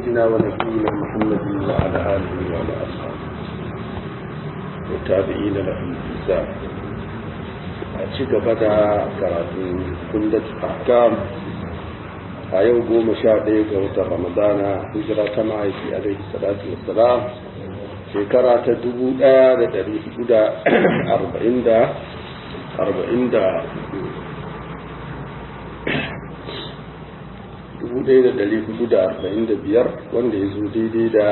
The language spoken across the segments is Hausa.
سيدنا ونبينا محمد وعلى آله وعلى أصحابه والتابعين لهم بإحسان أشيك بدا كراتين كندة أحكام a yau goma sha ɗaya ga watan ramadana hijira ta ma'aiki alaihi salatu wassalam shekara ta dubu ɗaya da ɗari hudu da arba'in da arba'in da dubu ɗaya da ɗari hudu da arba'in da biyar wanda ya zo daidai da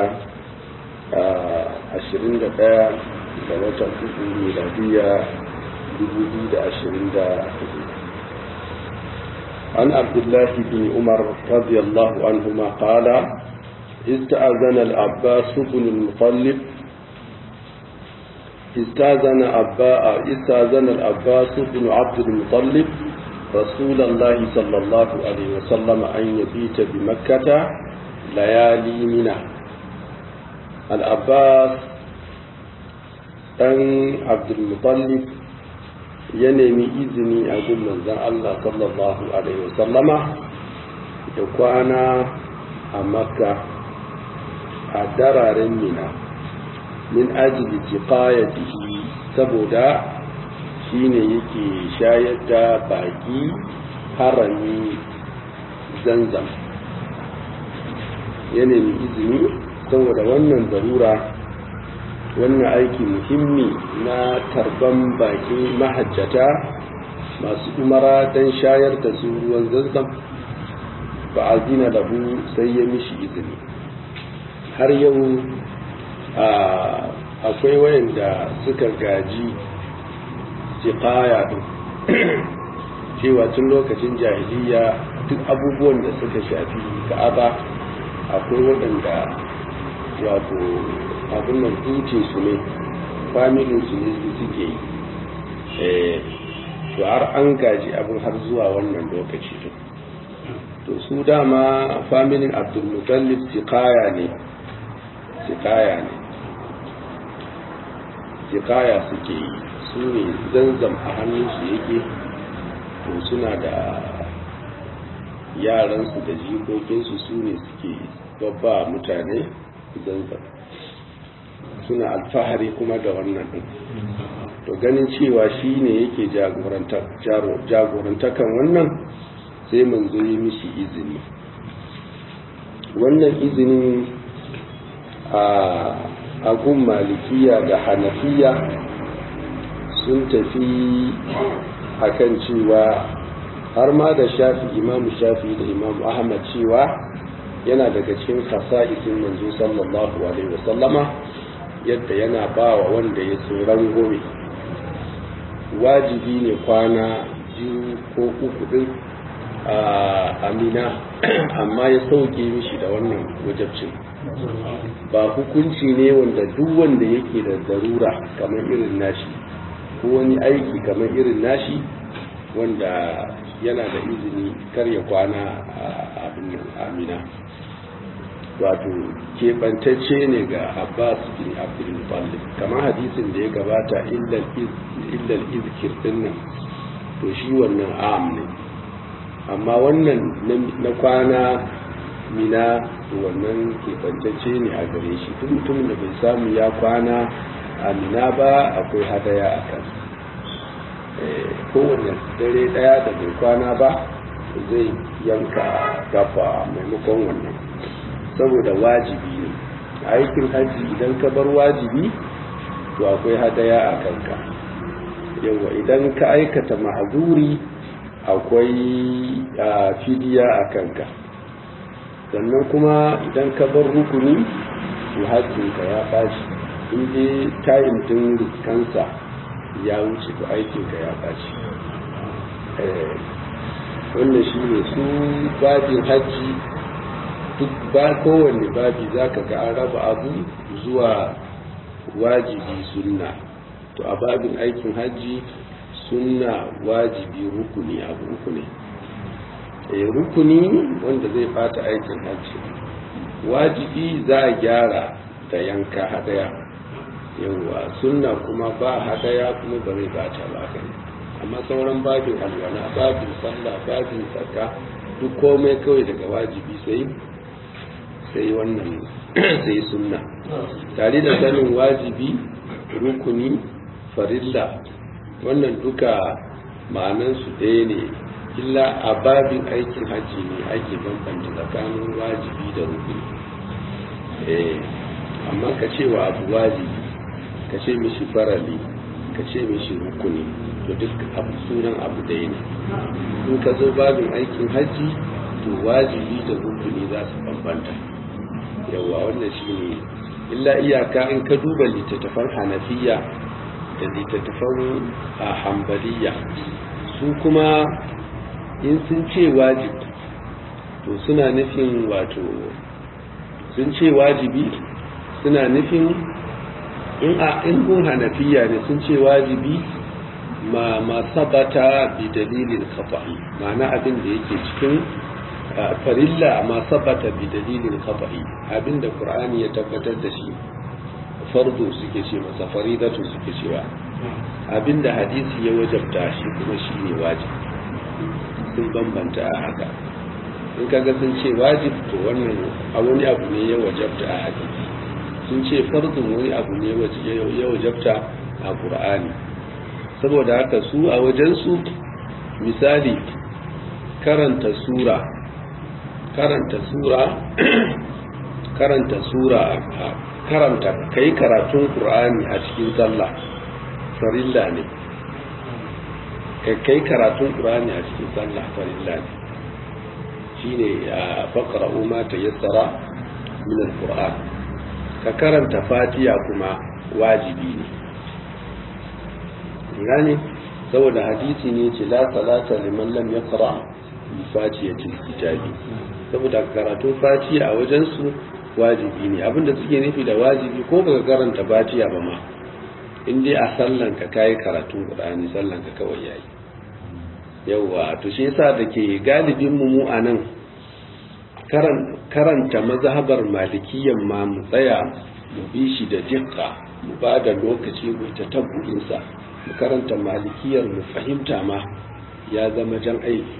ashirin da ɗaya ga watan hudu miladiya dubu biyu da ashirin da hudu عن عبد الله بن عمر رضي الله عنهما قال استأذن العباس بن المطلب استأذن أباء استأذن العباس بن عبد المطلب رسول الله صلى الله عليه وسلم أن يبيت بمكة ليالي منى العباس أن عبد المطلب ya nemi izini a gun manzan Allah sallallahu Alaihi wasallama da kwana a makka a dararen mina min ajili jiqayatihi saboda shi ne yake shayar da baki harami zanzam ya nemi izini saboda wannan zarura wannan aiki muhimmi na tarban baki mahajjata masu umara don shayar da su ruwan zazzam ba a zina lahu sai ya mishi izini har yau akwai wayanda suka gaji jiƙaya ɗin cewa tun lokacin jahiliya duk abubuwan da suka shafi ka'aba akwai waɗanda wato abin nan duce su ne familin su ne su suke yi to har an gaji abin har zuwa wannan lokaci din to su dama familin abdulmutallif sikaya ne sikaya ne sikaya suke yi su ne zanzam a hannunsu yake to suna da yaransu da jikokinsu su ne suke babba mutane zanzam suna alfahari kuma da wannan ɗin to ganin cewa shi ne yake jagorantakan wannan sai manzo yi mishi izini wannan izinin a gun malikiya da hanafiya sun tafi akan cewa har ma da shafi imamu shafi da imamu ahmad cewa yana daga cikin khasa'isin manzo sallallahu alaihi wasallama yadda yana ba wa wanda ya tsoron gobe wajibi ne kwana biyu ko uku din a amina amma ya sauke mishi da wannan wajabcin ba hukunci ne wanda duk wanda yake da darura kamar irin nashi ko wani aiki kamar irin nashi wanda yana da izini kar ya kwana a abin amina wato keɓantacce ne ga abbas bin abdulmutallib kamar hadisin da ya gabata illal izkir din nan to shi wannan am ne amma wannan na kwana mina wannan keɓantacce ne a gare shi duk mutumin da bai samu ya kwana a mina ba akwai hadaya a kan kowane dare daya da bai kwana ba zai yanka gafa maimakon wannan saboda wajibi ne aikin hajji idan ka bar wajibi to akwai hadaya a kanka yawa idan ka aikata mahazuri akwai fidiya a kanka sannan kuma idan ka bar rukuni to hajjinka ya bashi inda tayin din riskansa ya wuce to aikinka ya bashi wannan shi ne su bajin hajji duk ba kowanne babi za ka ga an raba abu zuwa wajibi sunna to a babin aikin hajji sunna wajibi rukuni abu uku ne e rukuni wanda zai fata aikin hajji wajibi za a gyara da yanka hadaya yawwa sunna kuma ba hadaya kuma ba zai bata ba kai amma sauran babin alwala babin sallah babin zakka duk komai kawai daga wajibi sai sai wannan sai sunna tare da sanin wajibi rukuni farilla wannan duka ma'anansu ɗaya ne illa a babin aikin hajji ne ake bambanta tsakanin wajibi da rukuni eh amma ka ce wa abu wajibi ka ce mishi farali ka ce mishi rukuni to duk abu sunan abu ɗaya ne in ka zo babin aikin hajji to wajibi da rukuni za su bambanta yawa wannan shi ne illa iyaka in ka duba littattafan hanafiya da littattafan a hambaliya su kuma in sun ce wajibi to suna nufin wato sun ce wajibi suna nufin in a in gun hanafiya ne sun ce wajibi ma ma sabata bi dalilin kafa'i ma'ana abin da yake cikin farilla ma sabata bi dalilin kafa'i abin da qur'ani ya tabbatar da shi fardu suke ce masa faridatu suke cewa abin da hadisi ya wajabta shi kuma shine wajibi sun bambanta a haka in kaga sun ce wajib to wannan a wani abu ne ya wajabta a hadisi sun ce fardun wani abu ne ya wajabta a qur'ani saboda haka su a wajensu misali karanta sura karanta sura karanta sura karanta kai karatun qur'ani a cikin sallah farilla ne kai karatun qur'ani a cikin sallah farilla ne shine faqra'u ma tayassara min al-qur'an ka karanta fatiha kuma wajibi ne gane saboda hadisi ne ce la salata liman lam yaqra bi fatihatil kitabi saboda karatun fatiha a wajen su wajibi ne abinda suke nufi da wajibi ko baka karanta fatiha ba ma in dai a sallan ka kai karatun qur'ani sallan ka kawai yayi yawa to shi yasa dake galibin mu mu anan karanta mazhabar malikiyyan ma mu tsaya mu bi shi da dikka mu ba da lokaci mu ta tabbuinsa mu karanta malikiyar mu fahimta ma ya zama jan aiki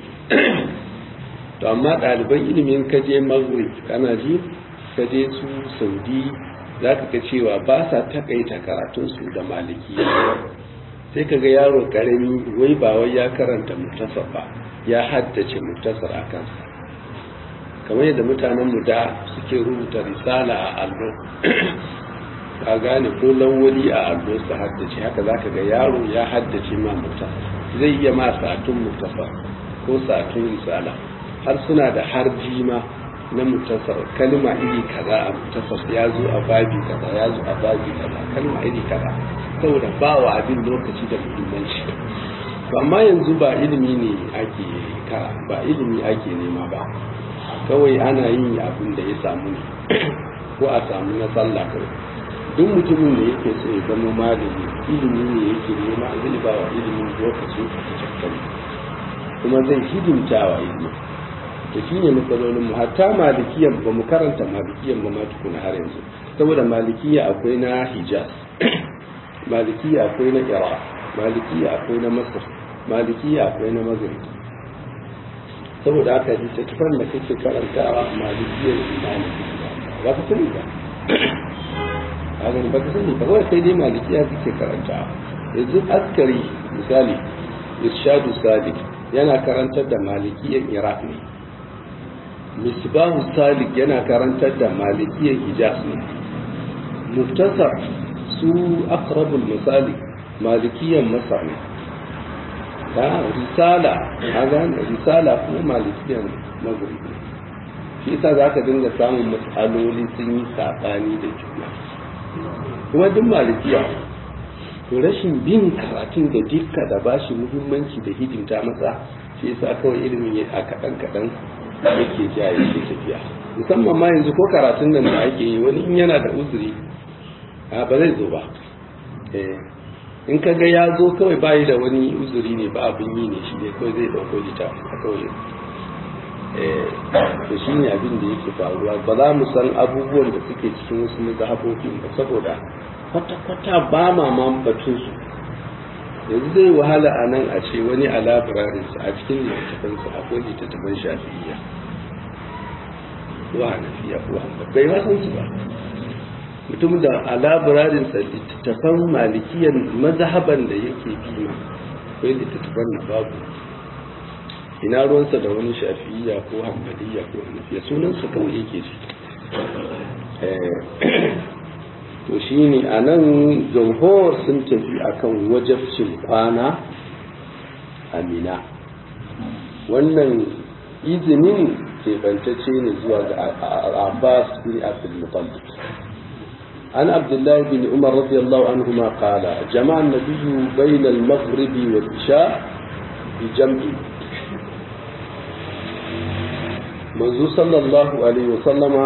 to amma ɗaliban ilimin kaje maghrib kana ji kaje su saudi za ka ga cewa ba sa takaita karatunsu da malikiya sai ka ga yaro karami wai ba wai ya karanta muktasar ba ya haddace muktasar a kansa kamar yadda mutanen mu da suke rubuta risala a allo ka gane ko lawali a allo su haddace haka zaka ga yaro ya haddace ma muktasar zai iya ma satun muktasar ko satun risala har suna da harji ma na muktasar kalma iri kaza a muktasar ya zo a babi kaza ya zo a babi kaza kalma iri kaza saboda ba wa abin lokaci da muhimmanci amma yanzu ba ilimi ne ake kara ba ilimi ake nema ba kawai ana yin abin da ya samu ne ko a samu na sallah kawai duk mutumin da yake so ya zama malami ilimi ne yake nema zai ba wa ilimin lokaci a cikin kuma zai hidimta wa ilimi to shi ne matsalolin mu hatta malikiyan ba mu karanta malikiyan ba ma tukuna har yanzu saboda malikiya akwai na hijaz malikiya akwai na iraq malikiya akwai na masar malikiya akwai na maghrib saboda haka littattafan da kake karantawa malikiyar imani ba ka sani ba a gani ba ka sani ba kawai sai dai malikiya kake karantawa yanzu askari misali irshadu sadiq yana karantar da malikiyar iraq ne misbahu salik yana karantar da malikiyar hijaz ne muftasar su akrabul misali malikiyar masar ne ta risala a gane risala kuma malikiyar magribi shi yasa za ka dinga samun matsaloli sun yi saɓani da juna kuma duk malikiya to rashin bin karatun da dukka da bashi muhimmanci da hidimta masa shi yasa kawai ilimin ya a kaɗan kaɗan yake ja yake tafiya musamman ma yanzu ko karatun nan da ake yi wani in yana da uzuri a ba zai zo ba in ka ga ya zo kawai bayi da wani uzuri ne ba abin yi ne shi ne kawai zai dauko lita a kawai to shi ne abin da yake faruwa ba za mu san abubuwan da suke cikin wasu mazhabobin ba saboda kwata-kwata ba ma man batun su yanzu zai wahala a nan a ce wani a labirarinsa a cikin littattafansa akwai littattafan shafi'iyya ko hanafiya ko hanbali bai ma san su ba mutum da a labirarinsa littattafan malikiyan mazhaban da yake bi ma akwai littattafan na babu ina ruwansa da wani shafi'iyya ko hanbaliya ko hanafiya sunansa kawai yake shi to shi ne a nan jamhur sun tafi akan wajabcin kwana amina wannan izinin keɓantacce ne zuwa ga abbas bin abdul mutallib عن عبد الله بن عمر رضي الله عنهما قال جمع النبي بين المغرب والعشاء بجمع منذ صلى الله عليه وسلم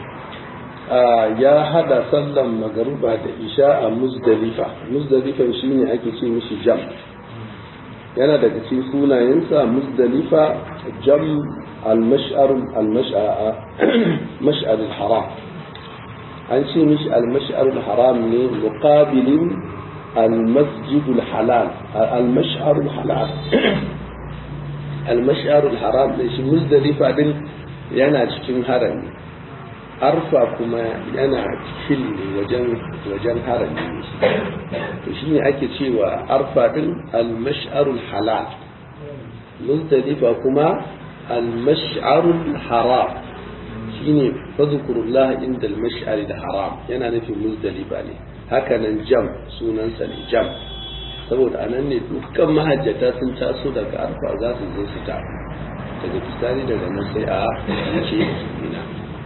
ya hada sallan magaruba da isha a muzdalifa muzdalifan shine ake ce mishi jam yana daga cikin sunayensa muzdalifa jam al-mash'ar al-mash'ar al-haram an ce mishi al-mash'ar al-haram ne muqabilin al-masjid al-halal al-mash'ar al-halal al-mash'ar al-haram ne shi muzdalifa din yana cikin harami arfa kuma yana cikin ne wajen wajen harami ne to shine ake cewa arfa din al-mash'ar al-halal muzdalifa kuma al-mash'ar al-haram shine fadhkurullah inda al-mash'ar al-haram yana nufin muzdalifa ne haka nan jam sunansa ne jam saboda anan ne dukkan mahajjata sun taso daga arfa za su zo su ta daga bisani daga nan sai a ce ina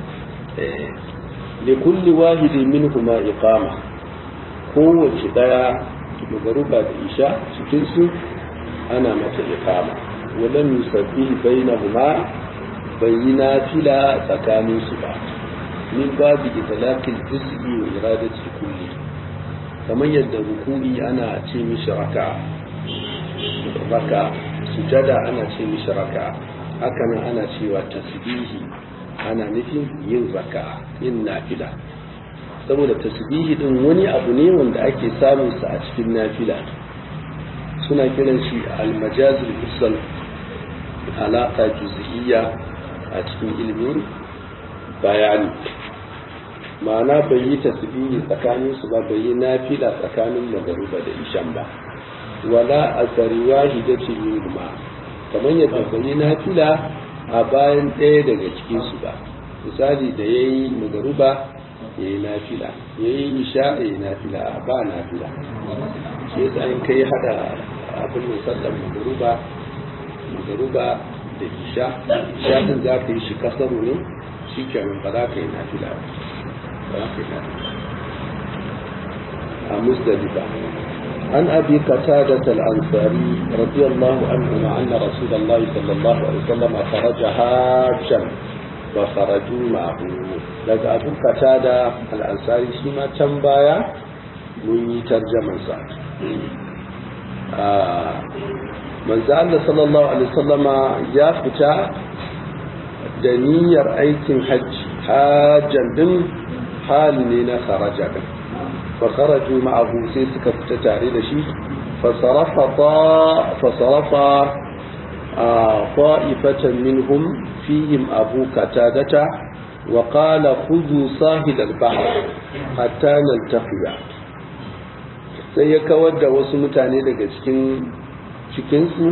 li kulli wahidin minhuma iqama kowace daya magaruba da isha cikin su ana mata iqama walam yusabbihu bainahuma bayyana fila tsakanin su ba min babu itlaqil juz'i wa iradati kulli kamar yadda ruku'i ana ce mishi raka raka sujada ana ce mishi raka haka nan ana cewa tasbihi ana nufin yin raka yin nafila saboda tasbihi din wani abu ne wanda ake samun sa a cikin nafila suna kiran shi almajazul mursal alaka juz'iyya a cikin ilimin bayani ma'ana bai yi tasbihi tsakanin su ba bai yi nafila tsakanin magaruba da ishan ba wala asari wahidati minhuma kamar yadda bai yi nafila a bayan ɗaya daga cikin su ba misali da yayi magaruba yayi nafila yayi isha yayi nafila a ba nafila shi yasa in kai hada abin da sallar magaruba magaruba da isha isha din za ka yi shi kasaru ne shi kenan ba za ka yi nafila ba a musdalifa عن أبي قتادة الأنصاري رضي الله عنهما أن رسول الله صلى الله عليه وسلم خرج حاجا وخرجوا معه لذا أبو قتادة الأنصاري شما تنبايا من ترجمة من زال صلى الله عليه وسلم يا فتا دنير أيتم حج حاجا دم حال لنا خرج فخرجوا معه سيسك فتتاري لشي فصرف طا فصرف آه طائفة منهم فيهم أبو كتادة وقال خذوا ساحل البحر حتى نلتقي sai ya kawar da wasu mutane daga cikin cikinsu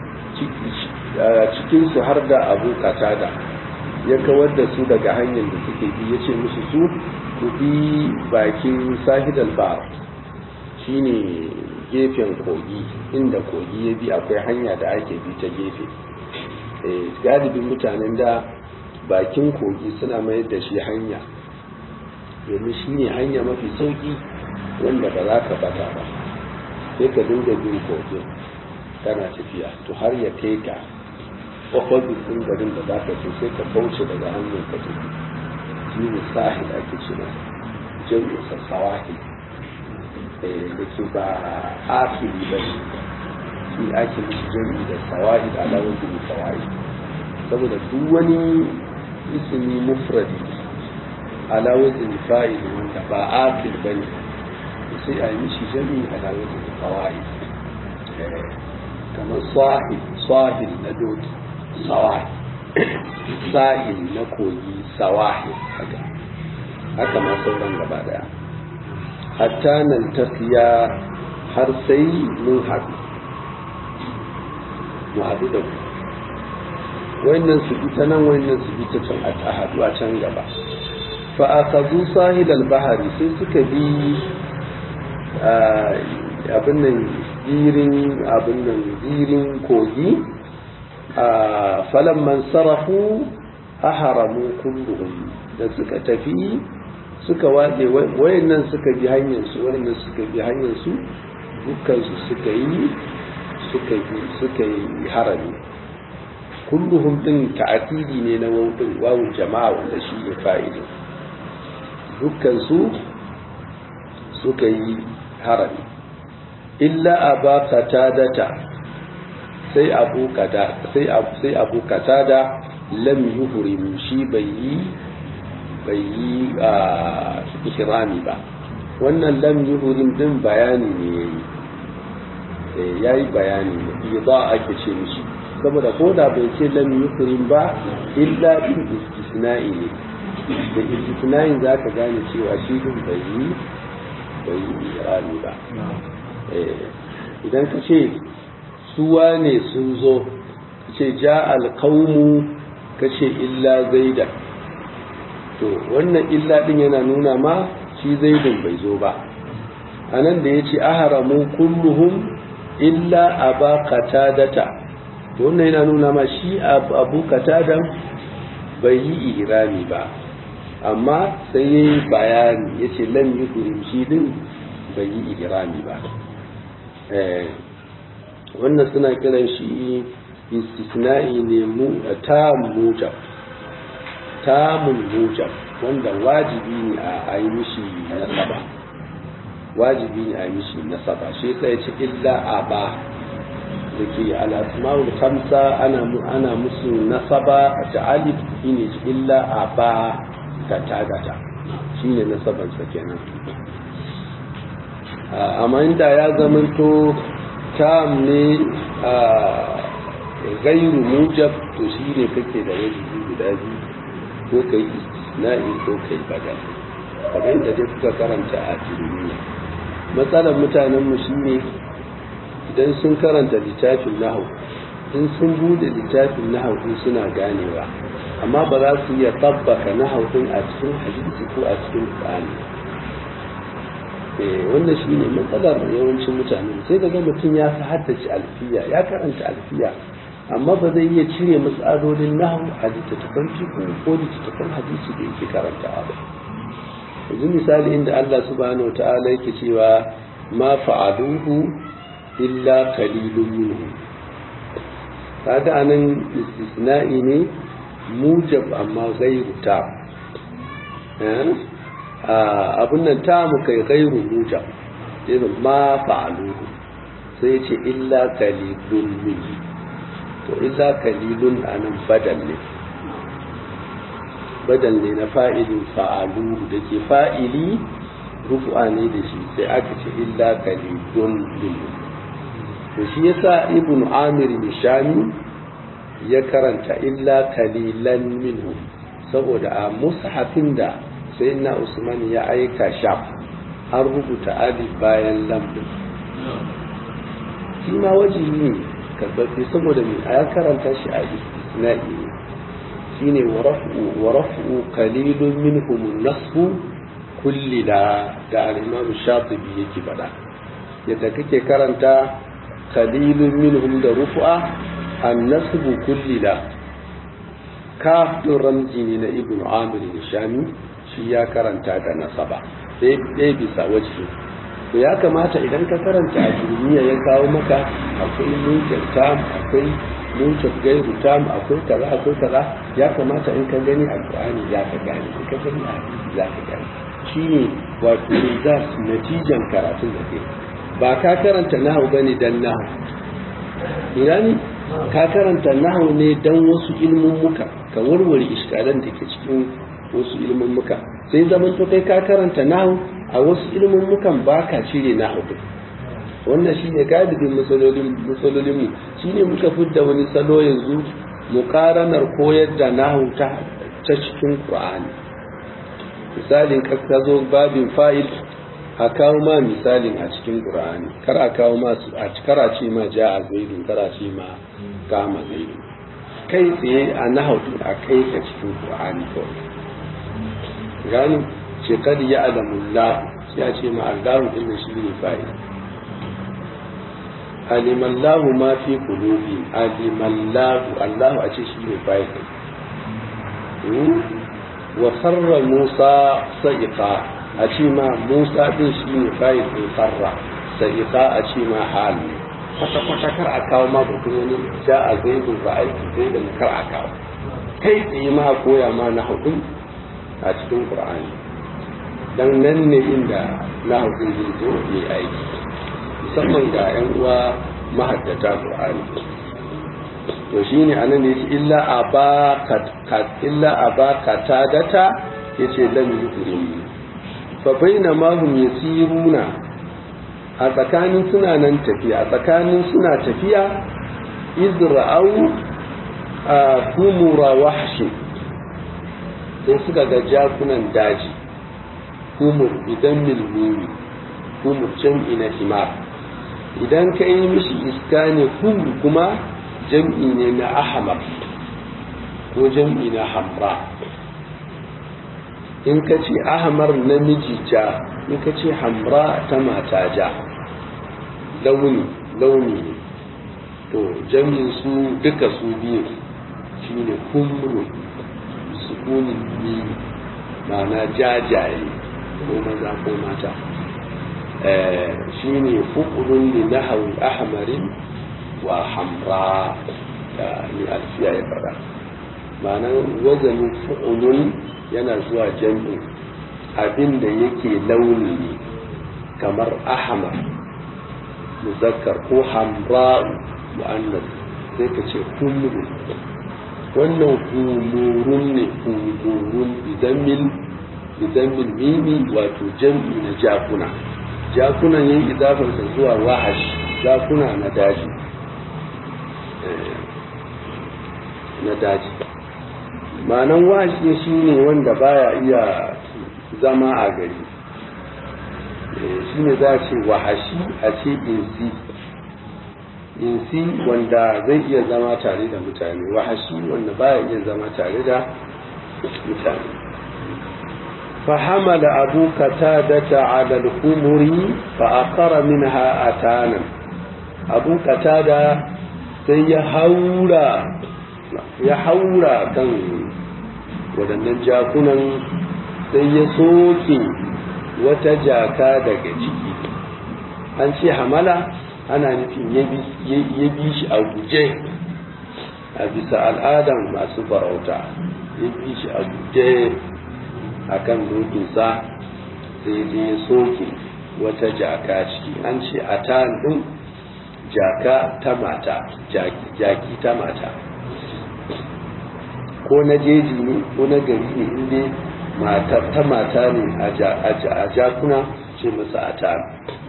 cikinsu har da abu katada ya kawar da su daga hanyar da suke bi ya ce musu su ku bi bakin sahidal bar shine gefen kogi inda kogi ya bi akwai hanya da ake bi ta gefe galibin mutanen da bakin kogi suna mayar da shi hanya domin shi ne hanya mafi sauki wanda ba za ka bata ba sai ka dinga bin kogin kana tafiya to har ya kai ka opposite ɗin garin da za ka ce sai ka kauce daga hanyar ka tafi shi ne sahil ake ce masa jami'in sa sawahil da ke ba akili ba ne shi ake mishi jami'i da sawahil ala wajen sawahil saboda duk wani ismi mufradi ala wajen fa'il wanda ba akil ba ne sai a yi mishi jami'i ala wajen sawahil kamar sahil sahil na doki sawahil sa'il na kogi sawahi haka haka ma sauran gaba daya hatta nan tafiya har sai mun haɗu mu haɗu da ku wayannan su bi ta nan wayannan su bi ta can a haɗu a can gaba fa akazu sahil al-bahari sai suka bi abin nan zirin abin nan zirin kogi a falan man sarafu aharamu kulluhum da suka tafi suka watse wayannan suka bi hanyar su wayannan suka bi hanyar su dukkan su suka yi suka yi suka yi harami kulluhum din ta'kidi ne na wawun wawun jama'a wanda shi ne fa'idin dukkan su suka yi harami illa aba qatadata sai abu kada sai abu sai abu qatada lam yuhrim shi bai yi bai yi a ihrami ba wannan lam yuhrim din bayani ne yayi yayi bayani ne idza ake ce mishi saboda ko da bai ce lam yuhrim ba illa bin istisna'i ne da istisna'in zaka gane cewa shi din bai yi bai yi ihrami ba idan ka ce suwa ne sun zo ka ce ja alƙaunu ka ce illa zaida to wannan illa ɗin yana nuna ma shi zaidin bai zo ba a nan da ya ce aharamu kulluhum illa aba katadata to wannan yana nuna ma shi abu katadan bai yi ihrami ba amma sai ya yi bayani ya ce lam yi shi din bai yi ihrami ba wannan suna kiran shi istisna'i ne mu ta mujab tamun mujab wanda wajibi ne a yi mishi nasaba wajibi ne a yi mishi nasaba shi sai ce illa aba da ke al'asma'ul kamsa ana ana musu nasaba a ta'alif shine illa aba ta tagata shine nasabansa kenan amma inda ya zamanto tam ne a gairu mujab to shi ne kake da wajibi guda biyu ko kai istisna'i ko kai badal kamar yadda dai kuka karanta a duniya matsalar mutanen mu shine idan sun karanta littafin nahau in sun bude littafin nahau din suna ganewa amma ba za su iya tabbaka nahau din a cikin hadisi ko a cikin qur'ani wannan shi ne matsalar yawancin mutane sai daga mutum ya fi haddace alfiya ya karanta alfiya amma ba zai iya cire matsalolin nahu a littattafan fiƙo ko littattafan hadisi da yake karanta ba yanzu misali inda Allah subhanahu ta'ala yake cewa ma fa'aluhu illa qalilun minhu kaga anan istisna'i ne mujab amma ghairu ta abin nan ta mu kai gairu muja irin ma fa'aluhu sai ce illa kalilun min to illa kalilun anan badal ne badal ne na fa'ilin fa'aluhu da ke fa'ili rufu'a ne da shi sai aka ce illa kalilun min to shi yasa ibn amir nishani ya karanta illa kalilan minhu saboda a mushafin da sai na usman ya aika shaf an rubuta alif bayan lambin shi ma wajibi ne karɓaɓɓe saboda mai a ya karanta shi a istisna'i ne shi ne wa raf'u qalilun minhum nasbu kulli da da al-imam shatibi yake faɗa yadda kake karanta qalilun minhum da rufu'a an-nasbu kulli da kaf ramzi ne na ibnu amir shami shi ya karanta da nasaba ɗaya bisa waje to ya kamata idan ka karanta a duniya ya kawo maka akwai nukar tam akwai nukar gairu tam akwai kaza akwai kaza ya kamata in ka gani a qur'ani za ka gane in ka gani a hadisi za ka gane shine wato result natijan karatun da kai ba ka karanta nahu bane dan nahu gani ka karanta nahu ne dan wasu ilmin muka ka warware iskalan da ke cikin wasu ilmin muka sai zaman to kai ka karanta nahu a wasu ilmin mukan ba ka cire nahu din wannan shine galibin matsalolin matsalolin mu shine muka fidda wani salo yanzu muƙaranar koyar da nahu ta cikin ƙur'ani misalin ka zo babin fa'il a kawo ma misalin a cikin ƙur'ani kar a kawo ma a kar a ce ma ja a zaidu kar a ce ma kama zaidu kai tsaye a nahu a kai ka cikin ƙur'ani kawai gani ce kad ya alamullah sai a ce ma allahu din shi ne fa'il alimallahu ma fi qulubi alimallahu allahu a ce shi ne fa'il wa kharra musa sa'iqa a ce ma musa din shi ne fa'il din kharra sa'iqa a ce ma hal kwata kwata kar a kawo ma batun wani ja a zaidu ba aiki zai da kar a kawo kai tsaye ma koya ma na hukum a cikin qur'ani dan nan ne inda na hukum zai zo yi aiki musamman ga 'yan uwa mahaddata Qur'ani to shine anan ne illa abaka illa abaka tadata yace lam yukrim fa bainama hum yasiruna a tsakanin suna nan tafiya a tsakanin suna tafiya izra'u a kumura wahshi sai suka ga jakunan daji kumur idan milmumi kumur jam'i na himar idan ka yi mishi iska ne kumur kuma jam'i ne na ahmar ko jam'i na hamra in ka ce ahmar namiji ja in ka ce hamra ta mata ja launi launi ne to jam'in su duka su biyu shine kumru sukunin biyu ma'ana jajaye ko maza ko mata shine fuqrun li nahwi ahmarin wa hamra da ni alfiya ya fara ma'anar wazanin fu'ulun yana zuwa jam'in abin da yake launi ne kamar ahmar muzakkar ko hamra mu'annas sai ka ce kumru wannan humurun ne humurun bidamin bidamin mimi wato jam'i na jakuna jakunan yin idafarsa zuwa wahash jakuna na daji na daji ma'anan wahashi shi ne wanda baya iya zama a gari shi ne za a ce wahashi a ce insi insi wanda zai iya zama tare da mutane wahashi wanda baya iya zama tare da mutane فحمل أبو قتادة على الخمر فأقر منها أتانا أبو قتادة سيحورا يحورا كان waɗannan jakunan sai ya soke wata jaka daga ciki an ce hamala ana nufin ya bi shi a guje a bisa al'adan masu farauta ya bi shi a guje a kan dokinsa sai je ya soke wata jaka ciki an ce a ta ɗin jaka ta mata jaki ta mata ko na jeji ne ko na gari ne inda matar ta mata ne a jakuna ce masa a ta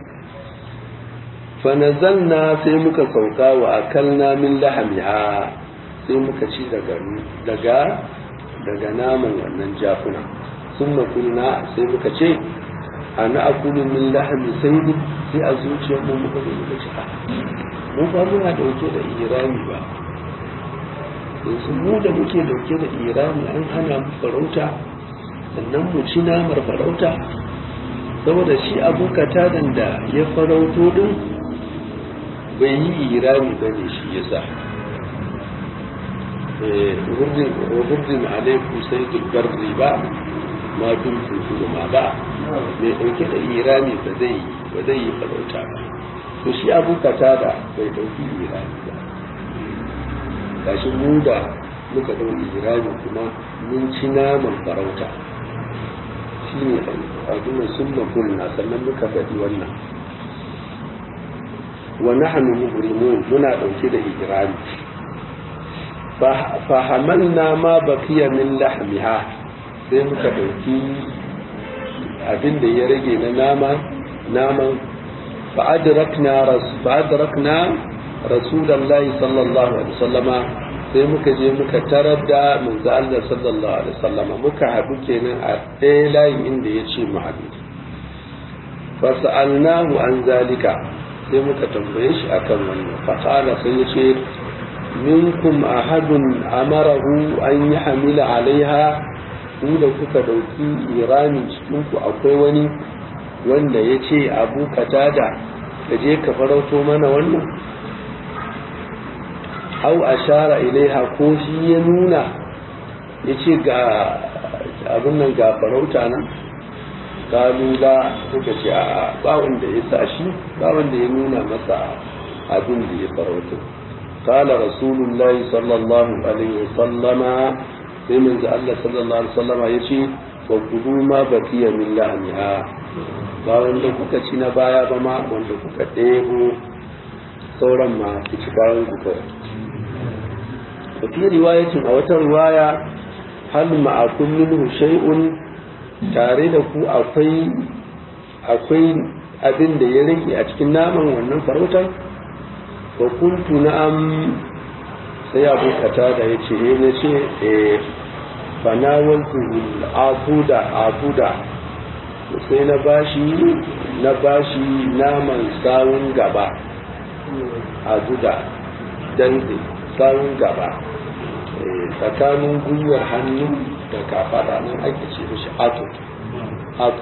fanazalna sai muka sauka wa akalna min lahamiha sai muka ci daga daga naman wannan jakuna sun makulna sai muka ce a na akulu min lahami sai sai a zuciyar mu muka zo muka ci mu ba muna dauke da irami ba yanzu mu da muke dauke da irami an hana mu farauta sannan mu ci namar farauta saboda shi abu katadan da ya farauto din bai yi irami ba ne shi yasa hurdin alaikum sai dubbar riba ma dun tuntunu ma ba mai ɗauke da irami ba zai yi ba zai yi farauta ba to shi abu katada bai ɗauki irami ba gashi mu da muka ɗauki irami kuma mun ci naman farauta shi ne abin sun makulna sannan muka faɗi wannan wa nahnu muhrimun muna ɗauke da irami fa hamalna ma baqiya min lahmiha sai muka ɗauki abin da ya rage na nama naman fa'adrakna fa'adrakna rasulullahi sallallahu alaihi wasallama sai muka je muka tarar da manzo Allah sallallahu alaihi wasallam muka haɗu kenan a ɗaya layin inda ya ce mu haɗu fasa'alnahu an zalika sai muka tambaye shi akan wannan fasala sai ya ce minkum ahadun amarahu an yi hamila alaiha ku da kuka dauki irami cikin ku akwai wani wanda ya ce abu katada da je ka farauto mana wannan au ashara ilaiha ko shi ya nuna ya ce ga abin nan ga farauta nan kalu ba suka ce a ba wanda ya sa shi ba wanda ya nuna masa abin da ya farauta kala rasulullahi sallallahu alaihi wasallama sai manzo Allah sallallahu alaihi wasallama ya ce wa kudu ma bakiya min la'aniha ba wanda kuka ci na baya ba ma wanda kuka ɗebo sauran ma ku ci bayan ku kawai وفي رواية أو رواية هل معكم منه شيء tare da ku akwai akwai abin da ya rage a cikin naman wannan farautar wa kuntu na'am sai abu kata da ya ce eh na ce eh fanawaltu abuda abuda sai na bashi na bashi naman sawun gaba abuda dantse sawun gaba tsakanin gwiwar hannu da kafada nan ake ce mishi ato ato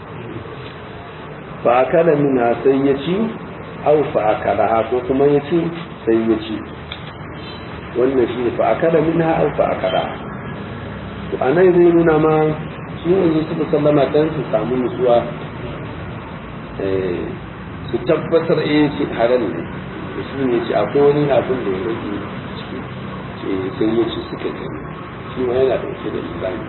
fa akala mina sai ya ci au fa akala ko kuma ya ci sai ya ci wannan shi ne fa akala minha au fa akala to anan zai nuna ma shi yanzu suka sallama dan su samu nutsuwa su tabbatar eh shi halal ne shi ne ce akwai wani abin da ya rage sai ya ci suka gani shi ma yana ɗauke da imani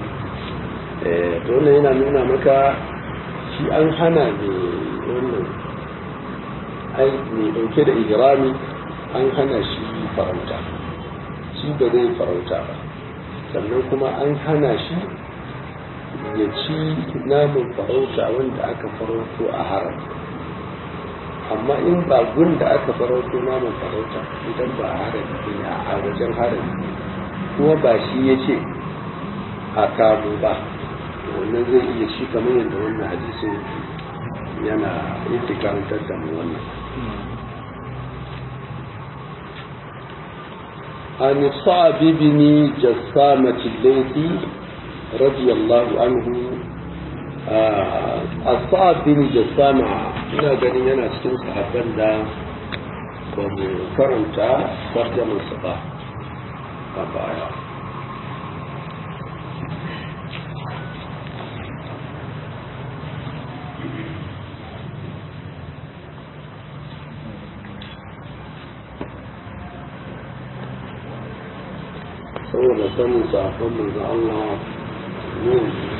to wannan yana nuna maka shi an hana ne wannan ai mai ɗauke da ihrami an hana shi farauta shi ba zai farauta ba sannan kuma an hana shi ya ci namun farauta wanda aka farauto a haram amma in ba gun da aka farauto naman farauta idan ba harami ne a wajen harami kuma ba shi ya ce a kamo ba wannan zai iya shi kamar yadda wannan hadisin yana yake karantar da mu wannan عن صعب بن جسامة الليثي رضي الله عنه الصعب بن جسامة ina ganin yana cikin sahabban da ba mu karanta tarjamansa ba a baya saboda sanin safon manzo Allah ne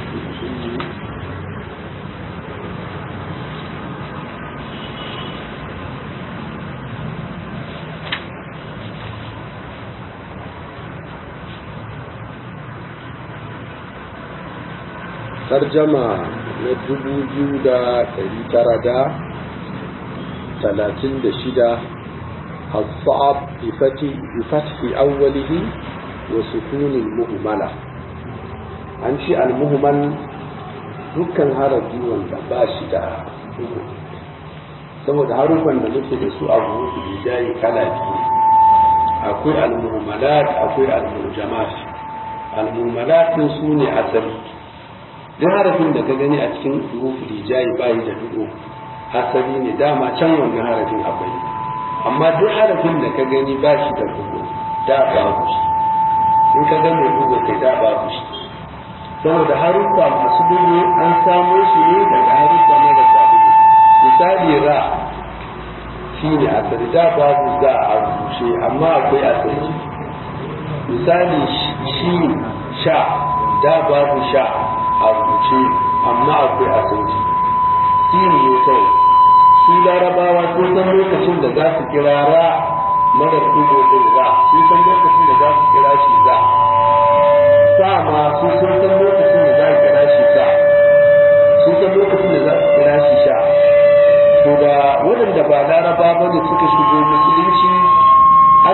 tarjama na dubu biyu da ɗari tara da talatin da shida الصعب بفتح, بفتح أوله وسكون المهملة an ce almuhmal dukkan harafi wanda ba shi da duhu saboda harufan da muke da su a rubutu bijayi kala biyu akwai almuhmalat akwai almujamat almuhmalat su ne asali duk harafin da ka gani a cikin rubutu bijayi ba da duhu asali ne dama can wannan harafin akwai amma duk harafin da ka gani ba shi da duhu da babu shi in ka ga mai duhu kai da babu shi saboda haruffa masu duhu an samo shi ne daga haruffa marasa duhu misali ra shi ne asali da babu za a rubuce amma akwai asali misali shi sha da babu sha a rubuce amma akwai asali shi ne kawai su larabawa sun san lokacin da za su kira ra marar dubu din za sun san lokacin da za su kira shi za sa ma sun san lokacin da za su kira shi sa sun san lokacin da za su kira shi sha to da waɗanda ba laraba ba ne suka shigo musulunci aka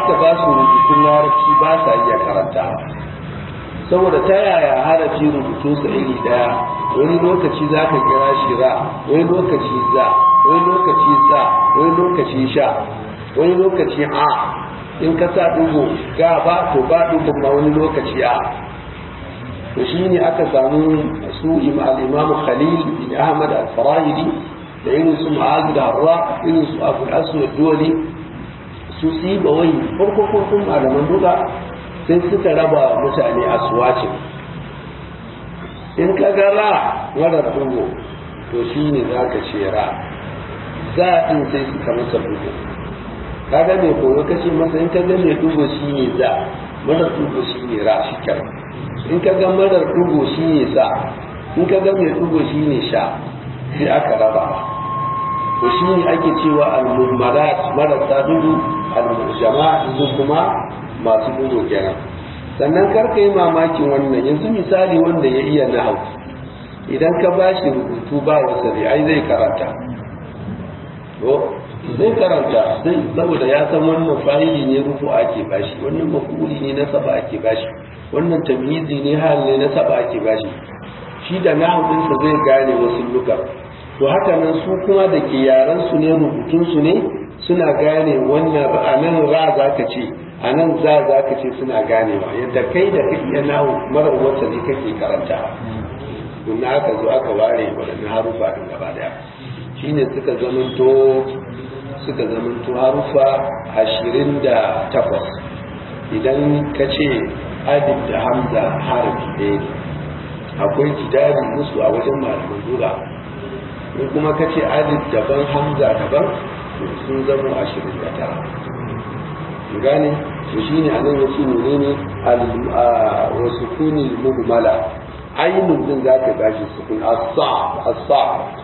aka ba su rubutun larabci ba sa iya karanta saboda ta yaya harafi rubutu su iri daya wani lokaci za ka kira shi ra wani lokaci za wani lokaci za wani lokaci sha wani lokaci a in ka sa dugo ga ba to ba dugo ma wani lokaci a to shi ne aka samu su al-imam khalil bin ahmad al-farahidi da irin su ma'az da harra irin su abu aswad dole su si ba wai farko farkon malaman duka sai suka raba mutane a suwacin in ka ga ra marar dugo to shi ne za ka ce ra za a ɗin sai suka masa dugo ka ga mai koyo ka ce masa in ka ga mai dugo shi ne za marar dugo shi ne ra shi kyau in ka ga marar dugo shi ne za in ka ga mai dugo shi ne sha sai aka raba to shi ne ake cewa al-mummarat marasa dudu al-jama'a su kuma masu dudu kenan sannan karka yi mamakin wannan yanzu misali wanda ya iya nahau idan ka ba shi rubutu ba wasari ai zai karanta zai karanta zai saboda ya san wannan fa'ili ne rufu ake bashi wannan mafuli ne na saba ake bashi wannan tamyizi ne hal ne na saba ake bashi shi da nahau ɗinsa zai gane wasu lugar to haka nan su kuma da ke yaran su ne rubutun su ne suna gane wannan a nan ra za ka ce a nan za za ka ce suna ganewa yadda kai da kai iya nawo mara wata ne kake karanta don aka zo aka ware waɗannan harufa ɗin gaba daya shine suka zamanto suka zamanto harufa ashirin da takwas idan ka ce alif da hamza harafi ɗaya ne akwai jidari musu a wajen malaman lura in kuma ka ce alif daban hamza daban sun zama ashirin da tara gane to shi ne a nan yace ne ne wa sukuni muhmala ainun din za ka bashi sukun asa asa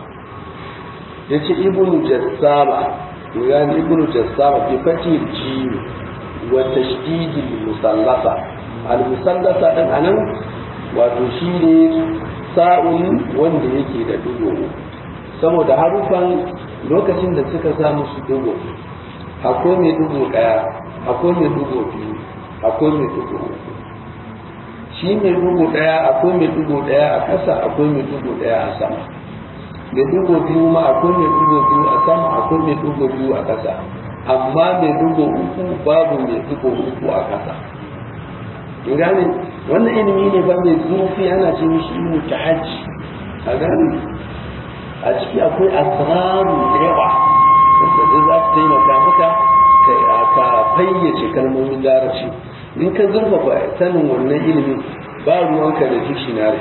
yace ibnu jassama gane ibnu jassama bi fatil jim wa tashdid al musallasa al musallasa din anan wato shi ne sa'un wanda yake da dugo saboda harufan lokacin da suka samu su dugo akwai mai dugo daya akwai mai dugo biyu akwai mai dugo uku shi mai dugo daya akwai mai dugo daya a ƙasa akwai mai dugo daya a sama mai dugo biyu ma akwai mai dugo biyu a sama akwai mai dugo biyu a ƙasa amma mai dugo uku babu mai dugo uku a ƙasa in gane wannan ilimi ne ba mai zurfi ana ce mishi ilmu tahajji a gane a ciki akwai asraru da yawa wanda zai za su taimaka maka ka fayyace kalmomin larabci in ka zurfafa sanin wannan ilimin ba ruwanka da dictionary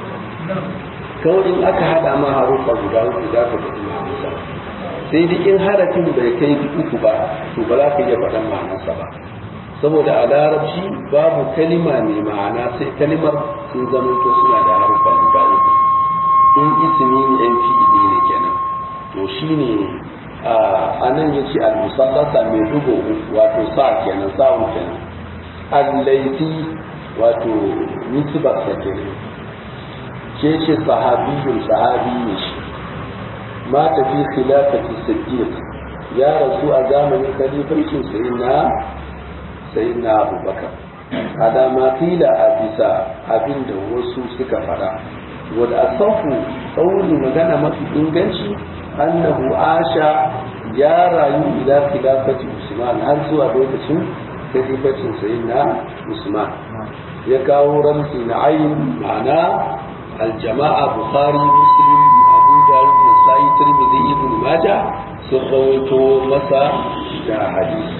kawai in aka hada ma harufa guda uku za ka faɗi ma'anarsa sai dai in harafin bai kai uku ba to ba za ka iya faɗan ma'anarsa ba saboda a larabci babu kalima mai ma'ana sai kalimar sun zamanto suna da harufa guda uku in ismi ne yan fi'ili ne kenan to shine a nan ya ce al-musallasa mai dugo wato sa kenan sa'un kenan al-laifi wato nisbar sa kenan ke ce sahabiyun sahabi ne shi ma tafi khilafati siddiq ya rasu a zamanin khalifancin sayyidina sayyidina abubakar ada ma qila a bisa abinda wasu suka fara wal asafu qawli magana mafi inganci annahu asha ya rayu ila khilafati usman har zuwa lokacin khilafacin sayyidina usman ya kawo ramzi na ayin ma'ana aljama'a bukhari muslim abu dawud nasa'i tirmidhi ibn majah sun rawaito masa da hadisi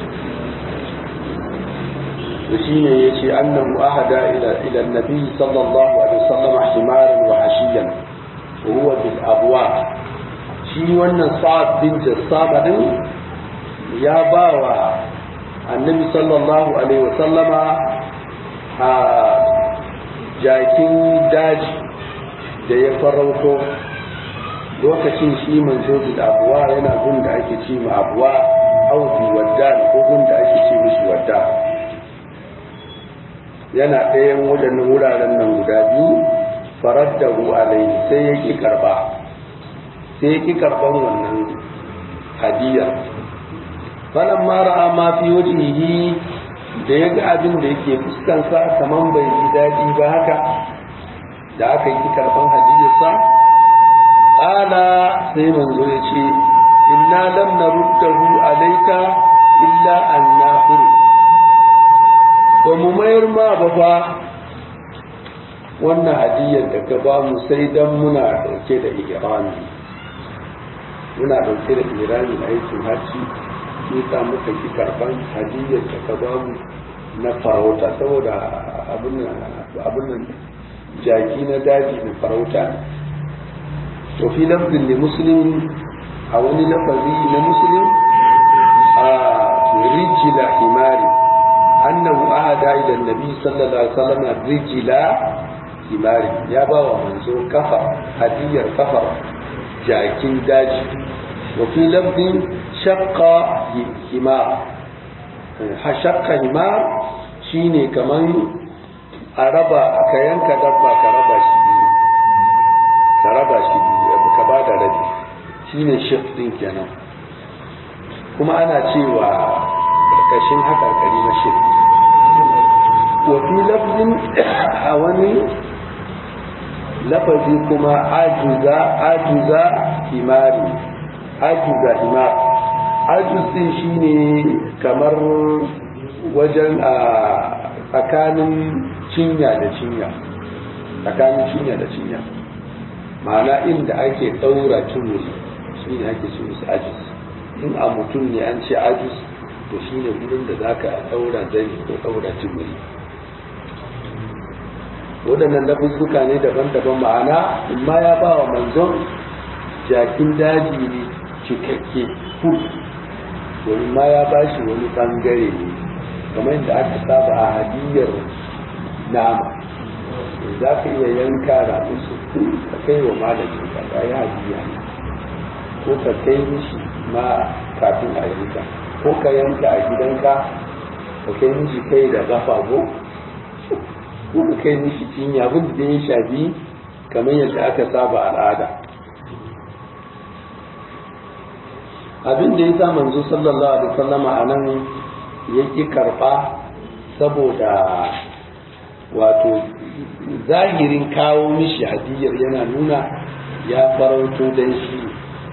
to shine yace annahu ahada ila ila nabi sallallahu alaihi wasallam himaran wa hashiyan wa huwa bil abwab shi wannan sa'ad bin jassama din ya ba wa annabi sallallahu alaihi wasallama a jakin daji da ya farauto lokacin shi manzo da abuwa yana gun da ake ce ma abuwa auzi wadda ko gun da ake ce mishi wadda yana ɗayan waɗannan wuraren nan guda biyu farar da alaihi sai ya ki karba sai ya ki karban wannan hadiyar falan ma ra'a ma fi wajhihi da ya ga abin da yake fuskansa kaman bai ji daɗi ba haka da aka yi karɓan hadiyarsa ƙala sai manzo ya ce inna lam naruddahu alayka illa an nafuru ba mu mayar ma ba fa wannan hadiyar da ka ba mu sai dan muna dauke da ihrami muna dauke da ihrami aikin hajji shi sa muka ki karban hadiyar da ka ba mu na farauta saboda abin nan jaki na daji na farauta to fi lafzin da muslim a wani lafazi na muslim a rijila himari annahu ahada ila nabi sallallahu alaihi wasallam rijila himari ya ba wa manzo kafa hadiyar kafa jakin daji wa fi lafzin shaqqa himar shaqqa himar shine kaman a raba ka yanka dabba ka raba shi biyu ka raba shi biyu ka ba da rabi shine shif din kenan kuma ana cewa karkashin haƙarƙari na shif wa fi lafzin a wani lafazi kuma ajuza ajuza himari ajuza himar ajuz din shine kamar wajen a tsakanin cinya da cinya tsakanin cinya da cinya ma'ana inda ake ɗaura tumuri shi ne ake ce musu ajus in a mutum ne an ce ajus to shi ne wurin da za ka ɗaura zani ko ɗaura tumuri waɗannan lafuzzuka ne daban-daban ma'ana in ma ya ba wa manzon jakin daji ne cikakke full wani ma ya ba shi wani ɓangare ne kamar yadda aka saba a hadiyar nama za ka iya yanka rabu su ka kai wa malamin ka ba ya hadiya ko ka kai mishi ma kafin a yanka ko ka yanka a gidanka ka kai mishi kai da gafa ko ko ka kai mishi cinya abin da ya shafi kamar yadda aka saba al'ada abin da ya sa manzo sallallahu alaihi wasallama a nan yake karba saboda wato zahirin kawo mishi hadiyar yana nuna ya farauto dan shi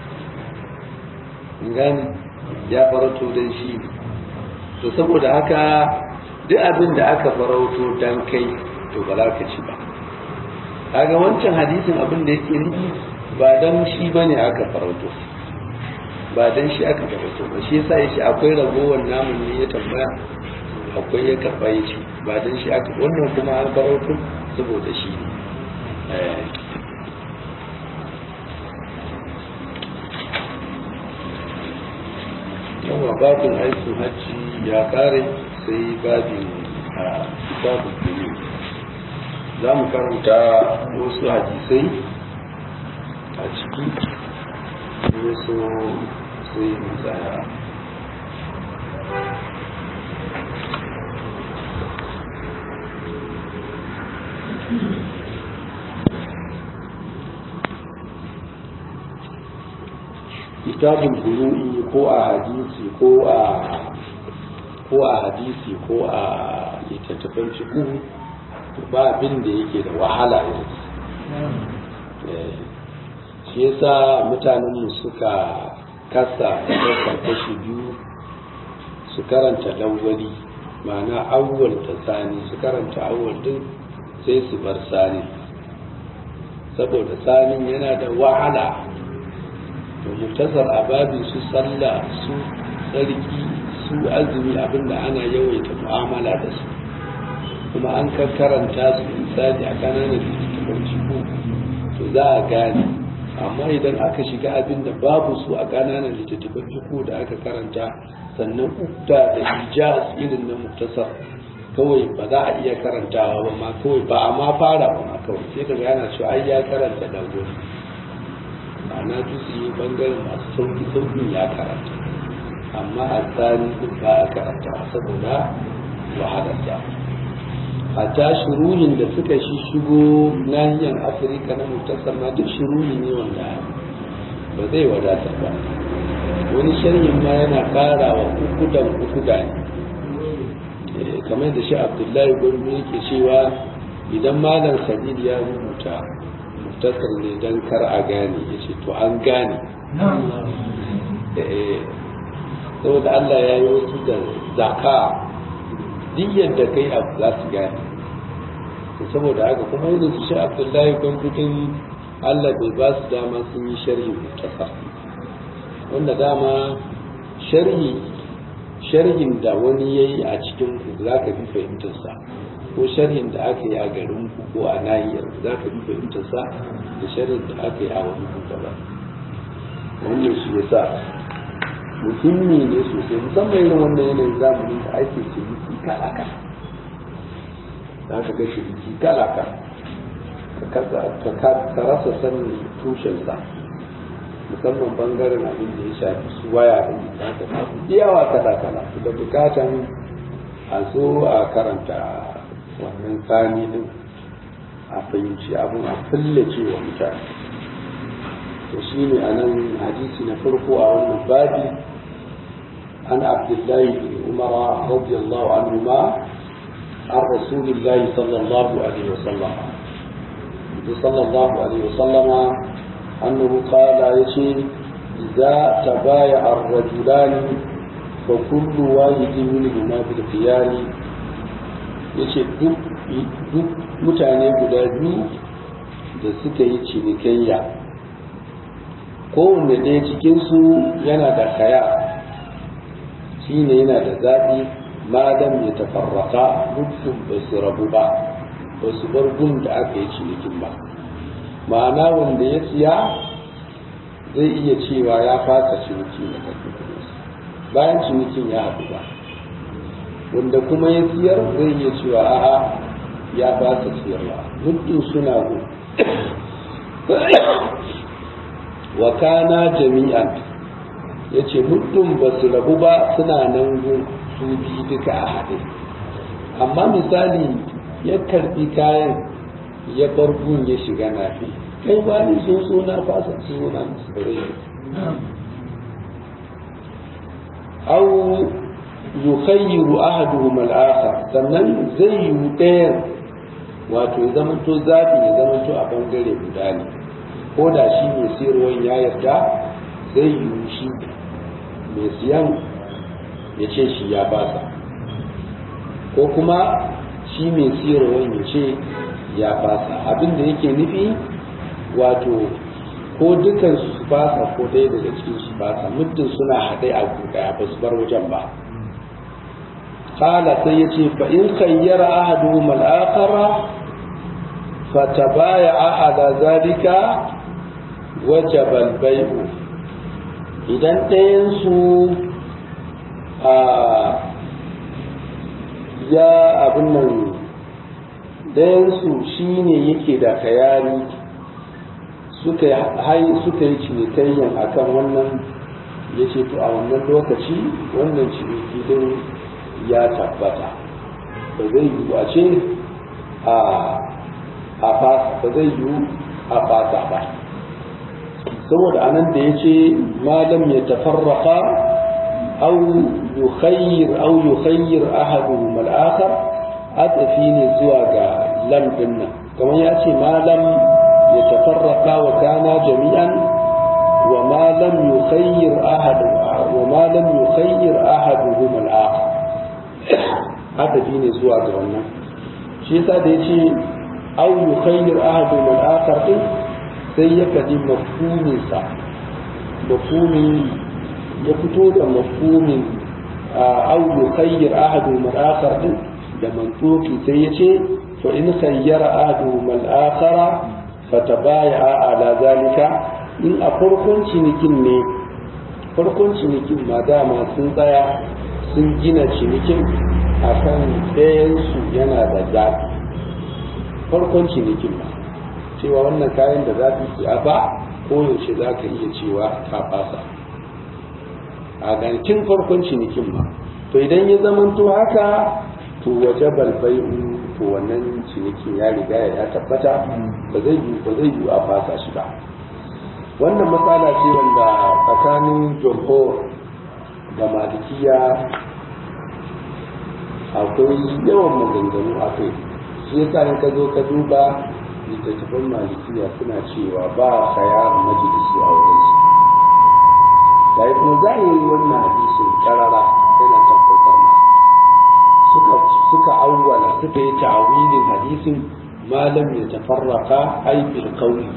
gani ya farauto dan shi to saboda haka duk abin da aka farauto dan kai to ba za ka ci ba kaga wancan hadisin abin da yake nufi ba dan shi bane aka farauto ba dan shi aka farauto ba shi yasa yace akwai ragowar namun ne ya tambaya akwai ya karba ya ce ba dan shi aka wannan kuma an farauto saboda shi ne yawa babin aikin hajji ya kare sai babin a kitabun duniya za mu karanta wasu hadisai a ciki wasu sai mu tsaya kitabun buru'i ko a hadisi ko a ko a hadisi ko a littattafan fiqh ba abin da yake da wahala yanzu shi yasa mutanenmu suka kasa kasa kashi biyu su karanta lawwali ma'ana awwal ta sani su karanta awwal din sai su bar sani saboda sanin yana da wahala to mutasar ababin su sallah su tsarki su azumi abinda ana yawaita mu'amala da su kuma an karanta su misali a kananan littattafan ciko to za a gane amma idan aka shiga abin da babu su a kananan littattafan ciko da aka karanta sannan ukta da hijaz irin na muktasar kawai ba za a iya karantawa ba ma kawai ba a ma fara ba ma kawai sai daga yana cewa ai ya karanta dangone ma'ana juzi bangaren masu sauki saukin ya karanta amma a tsari ba a karanta saboda wahalarta hatta shuruhin da suka shi shigo nahiyar afirka na mutasar ma duk shuruhi ne wanda ba zai wadatar ba wani sharhin ma yana ƙara wa ukudan ukuda ne kamar da shi abdullahi gurbi yake cewa idan malam khalil ya rubuta muktasar ne don kar a gane ya ce to an gane saboda allah ya yi wasu da zaka duk yadda kai abu za su gane saboda haka kuma yanzu su shi abdullahi gurbi allah bai ba su dama sun yi sharhi muktasar wanda dama sharhi sharhin da wani ya yi a cikin ku za ka fi fahimtarsa ko sharhin da aka yi a garin ku ko a nahiyar za ka fi fahimtarsa da sharhin da aka yi a wani ku gaba wannan shi ya sa muhimmi ne sosai musamman irin wannan yanayin zamanin da ake ciniki kala kala za ka ga ciniki kala kala ka rasa sanin tushensa musamman bangaren abin da ya shafi su waya din da ka samu yawa kala kala da bukatan a zo a karanta wannan sani din a fahimci abin a fillace wa mutane to shi ne a nan hadisi na farko a wannan babi an abdullahi bin umara radiyallahu anhu ma an rasulillahi sallallahu alaihi wasallam sallallahu alaihi wasallama أنه قال يشي إذا تبايع الرجلان فكل واحد منهما بالخيار yace duk duk mutane guda biyu da suka yi cinikayya kowanne ɗaya cikinsu yana da kaya shi ne yana da zaɓi madam ya tafarraka mutum ba su rabu ba ba su bar gun da aka yi cinikin ba ma'ana wanda ya siya zai iya cewa ya fasa ciniki na karfi bayan cinikin ya haɗu ba wanda kuma ya siyar zai iya cewa a'a ya fasa siyarwa muddin suna gu wa kana jami'an ya ce muddin ba su rabu ba suna nan gu su biyu duka a haɗe amma misali ya karɓi kayan ya bar gun ya shiga nafi kai ba ni sun so na fasa suna musu bare aw yukhayyiru ahaduhum al-akhar sannan zai yi ɗayan wato ya zama to zabi ya zama to a bangare guda ne ko da shi mai siyarwan ya yarda zai yi shi mai siyan ya ce shi ya fasa ko kuma shi mai siyarwan ya ce ya fasa abin da yake nufi wato ko dukan su fasa ko ɗaya daga cikin su fasa muddin suna haɗe a ɗaya ba su bar wajen ba kala sai ya ce fa in kayyara ahaduhum al-akhara fatabaya'a ala zalika wajaba al-bay'u idan ɗayan su a ya abin nan ɗayansu shi ne yake da kayari suka yi cinikayyan a kan wannan ya ce to a wannan lokaci wannan ciniki din ya tabbata ba zai yi a ce a fasa ba zai yi a fasa ba saboda anan da ya ce malam ya tafarraka au yukhayyir au yukhayyir ahaduhum al-akhar atafi ne zuwa ga lam din nan kamar ya ce malam ya tafarraka wa kana jami'an wa ma lam yukhayyir ahad wa ma lam yukhayyir ahaduhum al-akhar atafi ne zuwa ga wannan shi yasa da yace aw yukhayyir ahaduhum al-akhar din sai ya kadi mafhumin sa mafhumin ya fito da mafhumin aw yukhayyir ahaduhum al-akhar din da mantuki sai ya ce fa in khayyara ahaduhum al-akhara fatabaya'a ala zalika in a farkon cinikin ne farkon cinikin ma dama sun tsaya sun gina cinikin akan ɗayan su yana da zafi farkon cinikin ma cewa wannan kayan da zafi su a ba koyaushe za ka iya cewa ka fasa a gankin farkon cinikin ma to idan ya zamanto haka to waje balbai'u to wannan cinikin ya riga ya tabbata ba zai yi ba zai yi a fasa shi ba wannan matsala ce wanda tsakanin jumhur da malikiya akwai yawan maganganu a kai shi yasa in ka zo ka duba littattafan malikiya suna cewa ba khayar majalisi a wurin su yayi kuma zahiri wannan hadisin karara yana tabbatar ma suka suka awwala suka yi ta'awilin hadisin malam ya tafarraka ay bil qawli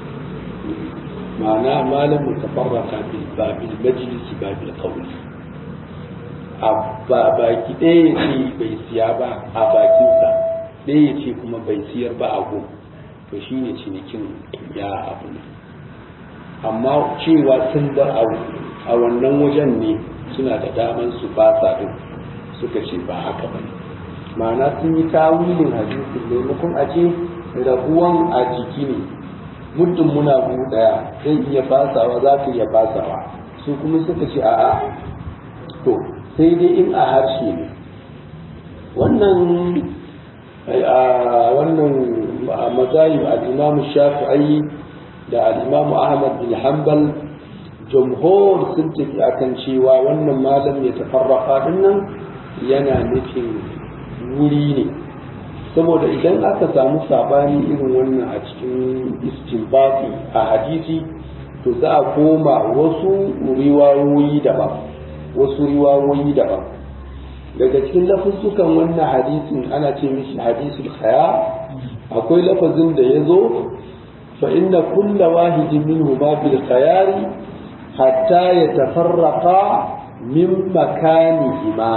ma'ana malam ya tafarraka bil babil majlisi babil qawli a baki ɗaya ya ce bai siya ba a bakinsa ɗaya ya ce kuma bai siyar ba a gun to shi ne cinikin ya abu ne amma cewa sun bar a wannan wajen ne suna da daman su ba sa ɗin suka ce ba haka ba ne ma'ana sun yi tawilin hadisin maimakon a ce rabuwan a jiki ne muddin muna gu ɗaya zai iya fasawa za ka iya fasawa su kuma suka ce a'a to sai dai in a harshe ne wannan wannan mazahib al-imam shafi'i da al-imam ahmad bin hanbal jumhur sun tafi akan cewa wannan malam ya tafarraka dinnan yana nufin wuri ne saboda idan aka samu sabani irin wannan a cikin istinbati a hadisi to za a koma wasu riwayoyi daban wasu riwayoyi daban daga cikin lafuzzukan wannan hadisin ana ce mishi hadisul khaya akwai lafazin da ya zo fa inna kulla wahidin minhu ma bil khayari hatta yatafarraqa min makanihima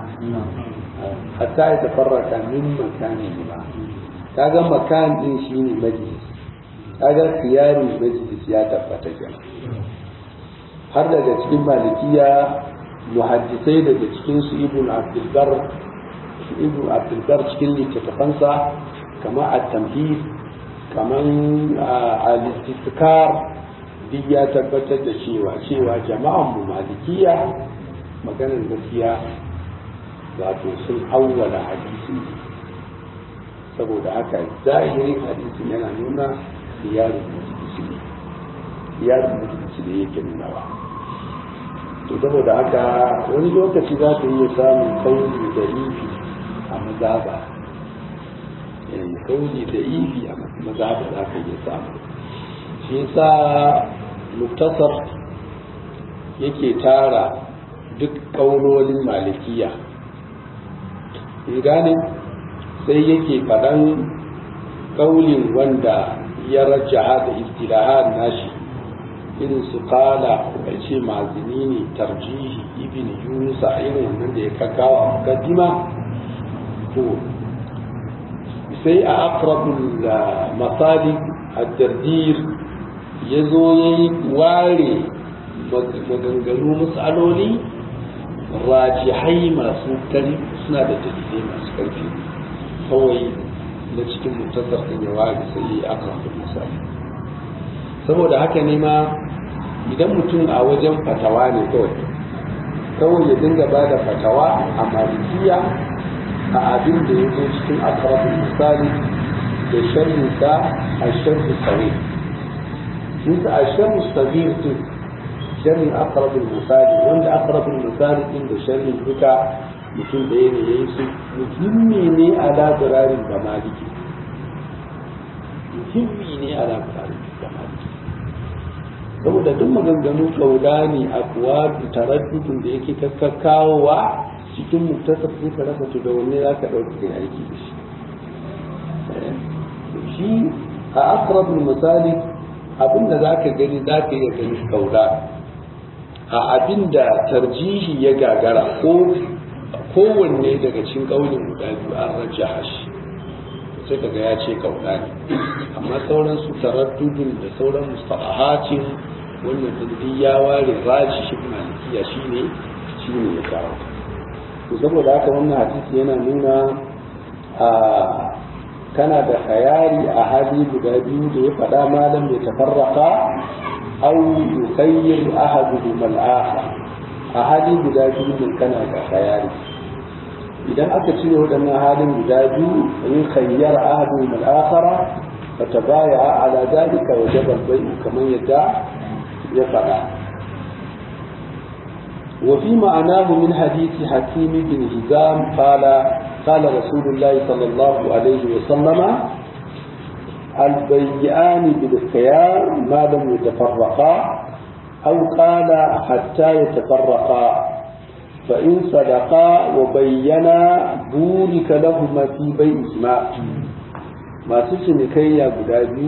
hatta yatafarraqa min makanihima kaga makan din shine majlis kaga khiyari majlis ya tabbata kenan har daga cikin malikiya muhaddisai daga cikin su ibn abdulbar ibn abdulbar cikin littattafansa kama a tamhid kaman al-istikar duk ya tabbatar da cewa cewa jama'an mu malikiya maganar gaskiya wato sun awwala hadisi saboda haka zahirin hadisin yana nuna ziyarar musulunci ne ziyarar musulunci ne yake nunawa to saboda haka wani lokaci za ka iya samun kauli da ifi a mazaba kauli da ifi a mazaba za ka iya samu shi yasa muktasar yake tara duk kaulolin malikiya in gane sai yake faɗan kaulin wanda ya rajaha da istilahan nashi irin su kala bai ce mazini ne tarjihi ibn yunus a irin wannan da ya kakawa a mukaddima to sai a akrabul masali ad-dardir ya zo ya yi ware maganganu matsaloli rajihai masu kari suna da dalilai masu karfi kawai na cikin mutasar ɗin ya ware sai ya akrabul misali saboda haka ne ma idan mutum a wajen fatawa ne kawai kawai ya dinga ba da fatawa a malikiya a abin da ya zo cikin akarabin misali da sharrinsa a sharri sawi nisa a sharri sabir din sharrin akarabin misali wanda akarabin misali din da sharrin duka mutum da ya ne ya yi su muhimmi ne a labirarin da maliki muhimmi ne a labirarin da maliki saboda duk maganganu kauda ne a kuwa taraddudin da yake kakkakawowa cikin muktasar sai ka rasa to da wanne za ka ɗauki kai aiki da shi shi a akrabin misali abinda za ka gani za ka iya gani kauda a abinda tarjihi ya gagara ko kowanne daga cikin ƙaunin guda biyu an rajaha shi sai kaga ya ce kauda ne amma sauran su taraddudin da sauran mustalahatin wannan dindi ya ware raji shi malikiya shine shine ya kawo to saboda haka wannan hadisi yana nuna a kana da khayari a hali guda biyu da ya faɗa malam ya tafarraka aw yukhayyir ahaduhum al-akhar a hali guda biyu din kana da khayari idan aka cire waɗannan halin guda biyu in khayyar ahaduhum al-akhara فتبايع على ذلك وجب البيع كما يدعى ya faɗa وفي معناه من حديث حكيم بن هزام قال قال رسول الله صلى الله عليه وسلم البيعان بالخيار ما لم يتفرقا أو قال حتى يتفرقا فإن صدقا وبينا بورك لهما في بيعهما ما تسمي كي يا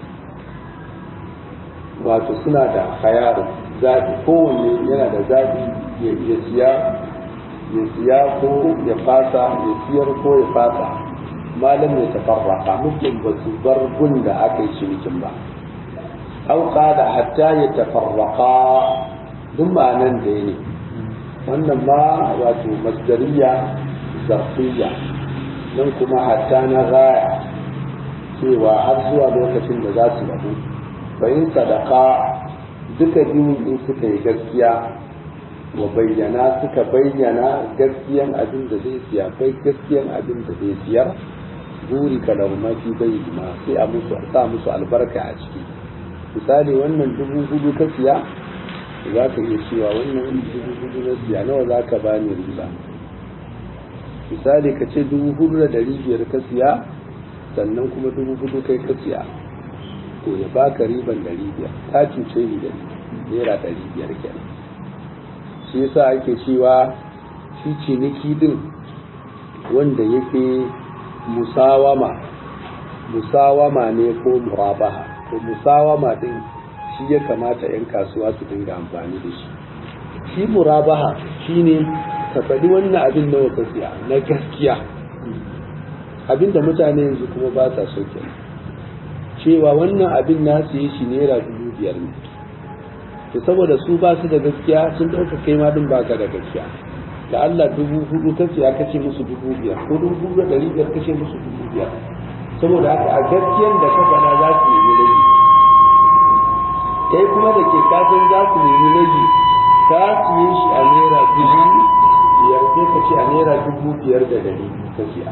wato suna da khayar zaɓi kowanne yana da zaɓi ya siya ya siya ko ya fasa ya siyar ko ya fasa malam ya tafarraka mutum ba su bar gun da aka yi cinikin ba au da hatta ya tafarraka duk ma'anan da ne wannan ma wato masdariya zarfiya nan kuma hatta na gaya cewa har zuwa lokacin da za su rabu bayin sadaka duka biyun in suka yi gaskiya wa bayyana suka bayyana gaskiyan abin da zai siya bai gaskiyan abin da zai siyar buri ka lahuma fi bayyana sai a musu sa musu albarka a ciki misali wannan dubu hudu ka siya za ka iya cewa wannan dubu hudu na siya nawa za ka bani riba misali ka ce dubu hudu da dari biyar ka siya sannan kuma dubu hudu kai ka siya to ya baka riban dari biyar ta cuce ni da naira dari biyar kenan shi yasa ake cewa shi ciniki din wanda yake musawama musawama ne ko murabaha to musawama din shi ya kamata 'yan kasuwa su dinga amfani da shi shi murabaha shine ka faɗi wannan abin nawa ka siya na gaskiya abinda mutane yanzu kuma ba sa so kenan cewa wannan abin na siye shi naira dubu biyar ne to saboda su ba su da gaskiya sun ɗauka kai ma din baka da gaskiya da Allah dubu hudu ka siya kace musu dubu biyar ko dubu hudu da ɗari biyar kace musu dubu biyar saboda haka a gaskiyan da ka faɗa za su nemi rage kai kuma da ke kasan za su nemi rage ka siye shi a naira dubu biyar sai ka ce a naira dubu biyar da ɗari ka siya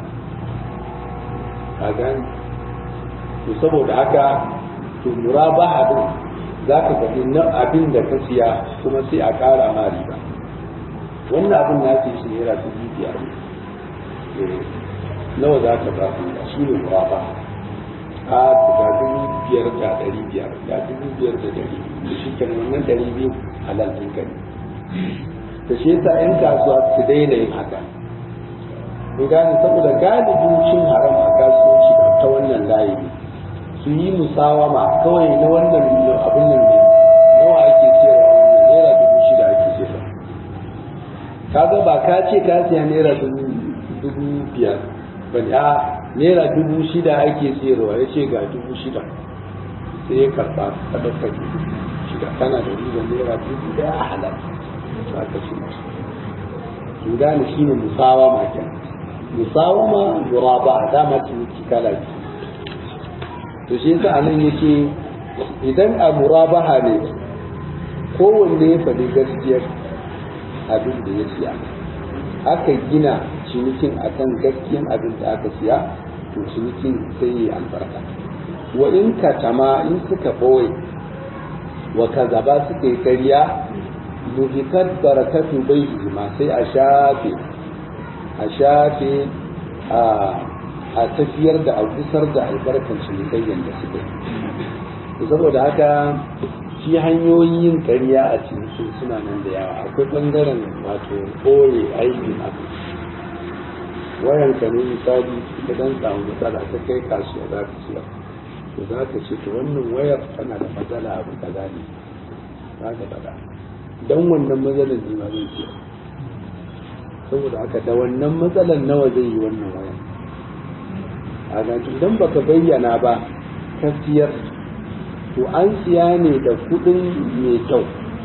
a gani to saboda haka to murabaha din za ka faɗi na abin da ka siya kuma sai a ƙara ma riba wannan abin na ce shi naira dubu biyar ne nawa za ka ba su shi ne murabaha a ga dubu biyar da ɗari biyar ga dubu biyar da ɗari da shi kenan wannan ɗari biyu halal ɗin ka ne da shi yasa 'yan kasuwa su daina yin haka in gane saboda galibin cin haram a kasuwanci ta wannan layi ne su yi musawama kawai na wannan abin nan ne nawa ake sayarwa wannan naira dubu shida ake sayarwa kaga ba ka ce ka siya naira dubu biyar ba ne a naira dubu shida ake sayarwa ya ce ga dubu shida sai ya karba ka ɗauka dubu shida kana da riba naira dubu ɗaya a halal za ka ci masu in gane shi ne musawama kenan musawama muraba dama ciniki kala biyu to shi yasa anan yake idan a murabaha ne kowanne ya faɗi gaskiyar abin da ya siya aka gina cinikin akan gaskiyan abin da aka siya to cinikin sai yi albarka wa in katama in suka ɓoye wa kazaba suka yi karya muhikat barakatu bai ma sai a shafe a shafe a a tafiyar da a gusar da albarkar cinikayyan da suka yi saboda haka shi hanyoyin yin ƙarya a cikin suna nan da yawa akwai ɓangaren wato ɓoye aibin abu wayan ka ne misali ka dan samu matsala ta kai kasuwa za ka siya to za ka ce to wannan wayar tana da matsala abu kaza ne za ka faɗa dan wannan matsalar ne ma zai siya saboda haka da wannan matsalar nawa zai yi wannan wayar a idan baka bayyana ba ka siyar to an siya ne da kudin mai kyau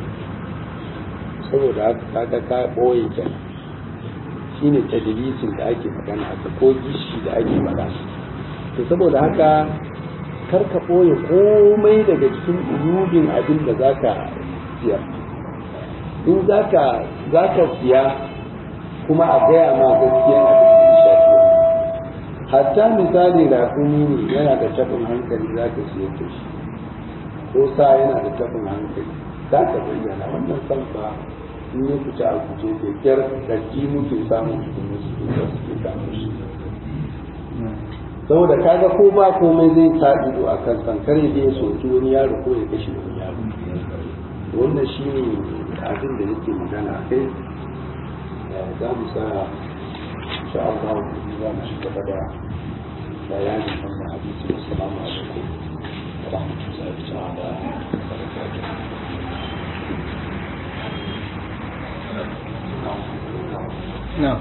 saboda haka kaga ka boye kenan shine tadlisin da ake magana haka ko gishi da ake magana to saboda haka kar ka boye komai daga cikin uyubin abin da zaka siya in zaka zaka siya kuma a gaya ma gaskiya abin da ya shafi hatta misali rakumi ne yana da tabin hankali za ka siya da shi ko sa yana da tabin hankali za ka bayyana wannan san ba in ya fita a guje da kyar ɗarki muke samun cikin wasu da suke samun shi saboda kaga ko ba komai zai sa ido a kan sankare da ya soki wani yaro ko ya kashe wani yaro wannan shi ne abin da yake magana a kai za mu sa insha Allah za mu ci gaba da bayanin wannan hadisi assalamu alaikum wa rahmatullahi ta'ala wa barakatuh نعم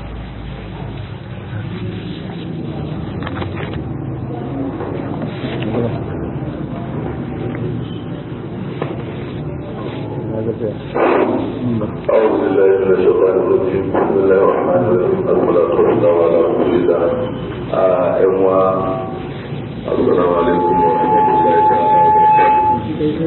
أعوذ بالله من الشيطان الرجيم بسم الله الرحمن الرحيم الصلاة والسلام على رسول الله أيها السلام عليكم ورحمة الله تعالى وبركاته